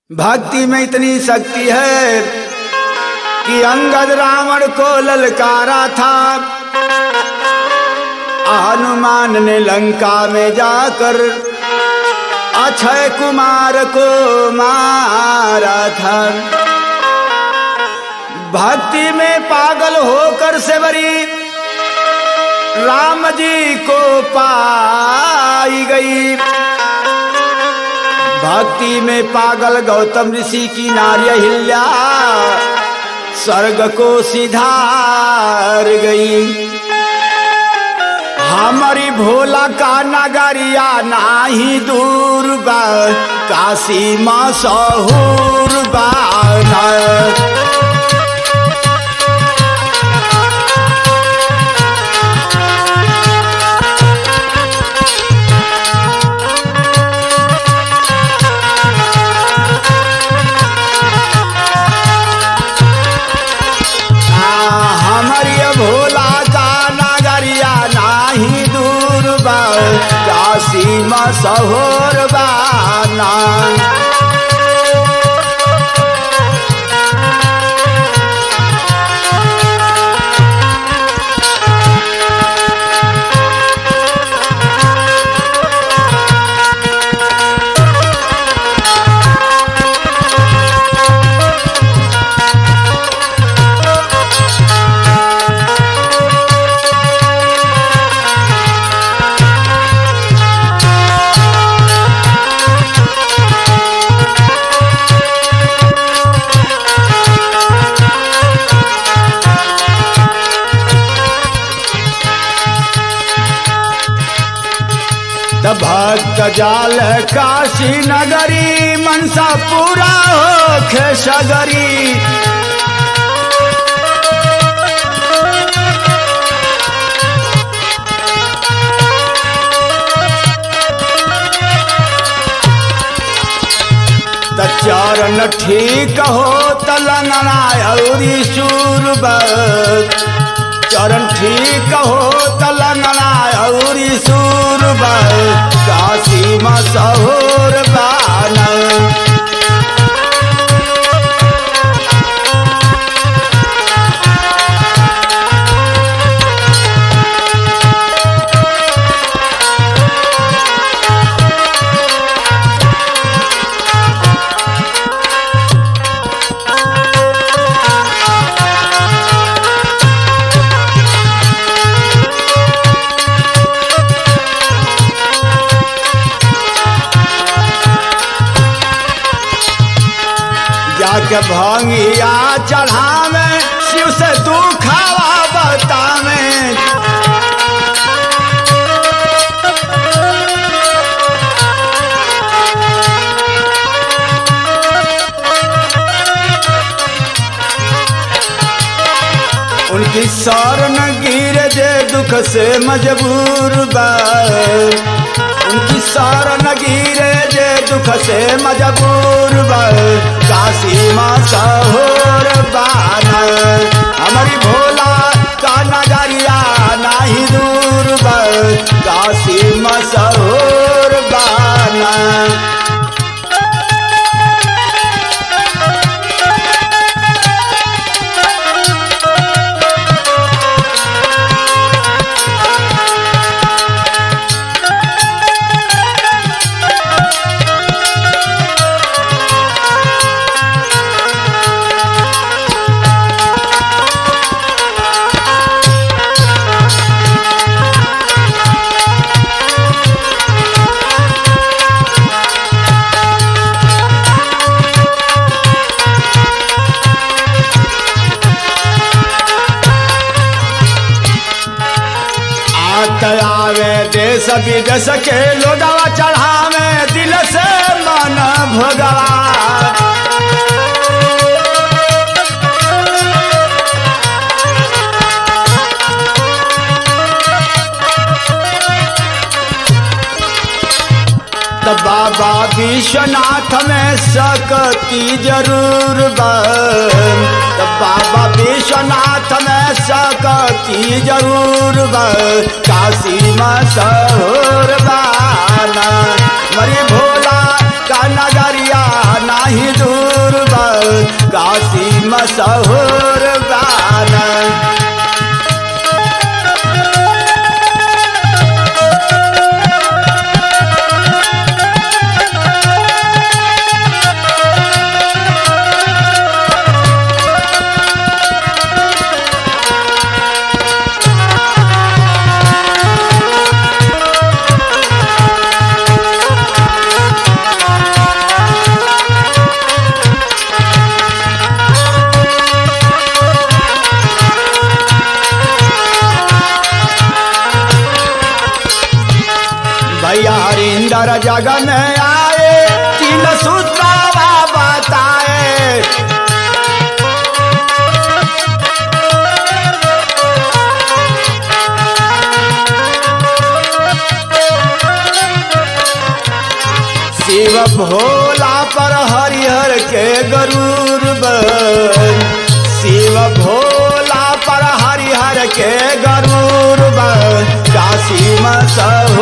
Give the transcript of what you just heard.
भक्ति में इतनी शक्ति है कि अंगद रावण को ललकारा था हनुमान ने लंका में जाकर अक्षय कुमार को मारा था भक्ति में पागल होकर सेवरी राम जी को पाई गई भक्ति में पागल गौतम ऋषि की नार्य हिल्या स्वर्ग को सिधार गई हमारी भोला का नगरिया नाही दूर बा काशी मशहूर बा हमारी भोला का नगरिया नाही दूर बा काशी मशहूर बाना भक्त जाल काशी नगरी मनसा पूरा हो खेसगरी चरण ठीक हो तलंगना औरी सूरब चरण ठीक हो तलंगना औरी सूरब काशी मशहूर बान जाके भंगिया चढ़ावे शिव से तू खावा बतावे उनकी शरण गिर जे दुख से मजबूर बा उनकी शरण गिरे जे दुख से मजबूर बा काशी मशहूर बान हमारी भोला का नगरिया नाही दूर बा काशी मशहूर बाना आवे देश विदेश के लोगवा चढ़ावे दिल से मन भोगवा तो बाबा विश्वनाथ में सकती जरूर बा तो बाबा विश्वनाथ में सकती जरूर बा काशी मशहूर बाना मरी भोला का नजरिया ना नाही दूर बा काशी मशहूर बान भैया हरिंदर जग में आए तीन सूत्रावा बताए शिव भोला पर हरिहर के गरूर बन शिव भोला पर हरिहर के गरूर बन काशी में सहूर